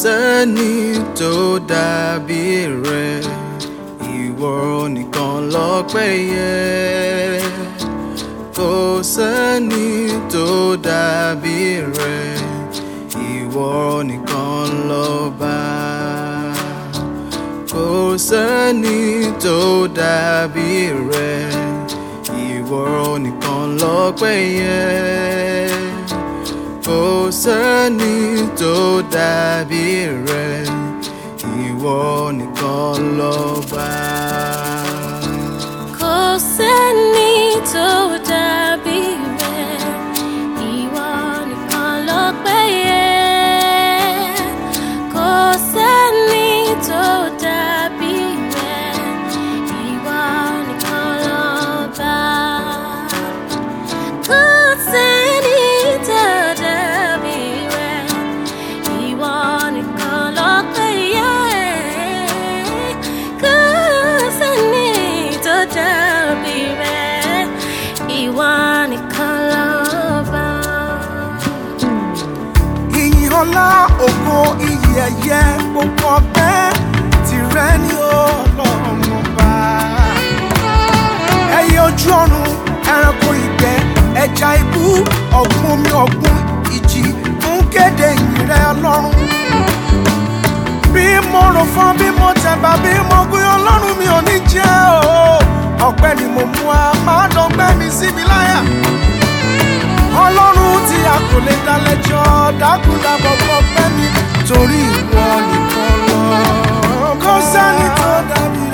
sẹ́ni tó dàbí rẹ ìwọ nìkan lọ́pẹ́ yẹ kò sẹ́ni tó dàbí rẹ ìwọ nìkan lọ́ba kò sẹ́ni tó dàbí rẹ ìwọ nìkan lọ́pẹ́ yẹ kò sẹ́ni tó dàbí rẹ ìwọ nìkan lọ́ba. Kò sẹ́ni tó dàbí rẹ̀, ìwọ nìkan lọ́pẹ́ yẹ. Kò sẹ́ni tó dàbí rẹ̀, ìwọ nìkan lọ́ba. Kò sẹ́ni tó dàbí rẹ̀, ìwọ nìkan lọ́pẹ́ yẹ. Kò sẹ́ni tó dàbí rẹ̀, ìwọ nìkan lọ́ba. ìyìn ọlá ògo iyì ẹ̀yẹ gbogbo ọpẹ́ tìrẹ ní ọlọ́run ọba. ẹyẹ ojú ọ̀run ẹranko ìgbẹ́ ẹja ibú ọ̀gbun omi ọ̀gbun ìjì ń kéde ìyìn rẹ ọlọ́run. bí mo rò fún bí mo tẹ̀bà bí mo gbé ọlọ́run mi ò ní jẹ́ o. ọpẹ́ ni mo mú wa máa dọ̀gbẹ́ mi síbi láyà ọlọ́run tí a kò lè dá lẹ́jọ́ dákúndàbọ̀ kọ fẹ́ mi torí ìwọ nìkan lọ. kò sẹ́ni tó dàbí